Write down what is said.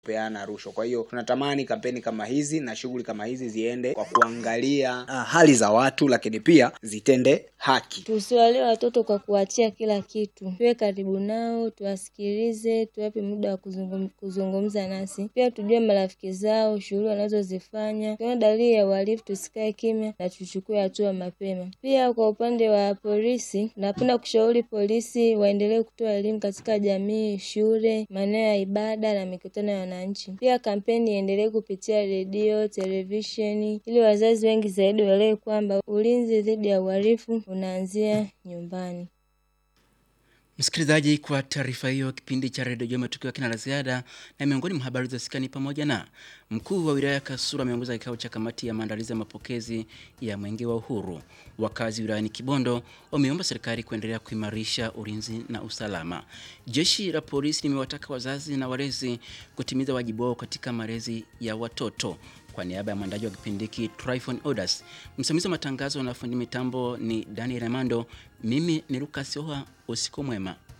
peana rushwa. Kwa hiyo tunatamani kampeni kama hizi na shughuli kama hizi ziende kwa kuangalia uh, hali za watu, lakini pia zitende haki. Tusiwalee watoto kwa kuachia kila kitu, tuwe karibu nao, tuwasikilize, tuwape muda wa kuzungum, kuzungumza nasi, pia tujue marafiki zao, shughuli wanazozifanya. Tukiona dalili ya uhalifu, tusikae kimya na tuchukue hatua mapema. Pia kwa upande wa polisi, napenda kushauri polisi waendelee kutoa elimu katika jamii, shule, maeneo ya ibada na mikutano ya wananchi. Pia kampeni iendelee kupitia redio, televisheni, ili wazazi wengi zaidi waelewe kwamba ulinzi dhidi ya uhalifu unaanzia nyumbani. Msikilizaji, kwa taarifa hiyo, kipindi cha redio Jema tukiwa kina la ziada, na miongoni mwa habari zilizosikika ni pamoja na mkuu wa wilaya ya Kasulu ameongoza kikao cha kamati ya maandalizi ya mapokezi ya mwenge wa uhuru. Wakazi wilayani Kibondo wameomba serikali kuendelea kuimarisha ulinzi na usalama. Jeshi la polisi limewataka wazazi na walezi kutimiza wajibu wao katika malezi ya watoto. Kwa niaba ya mwandaji wa kipindi hiki Tryphon Odas, msimamizi wa matangazo na fundi mitambo ni Daniel Amando, mimi ni Lucas Oha. Usiku mwema.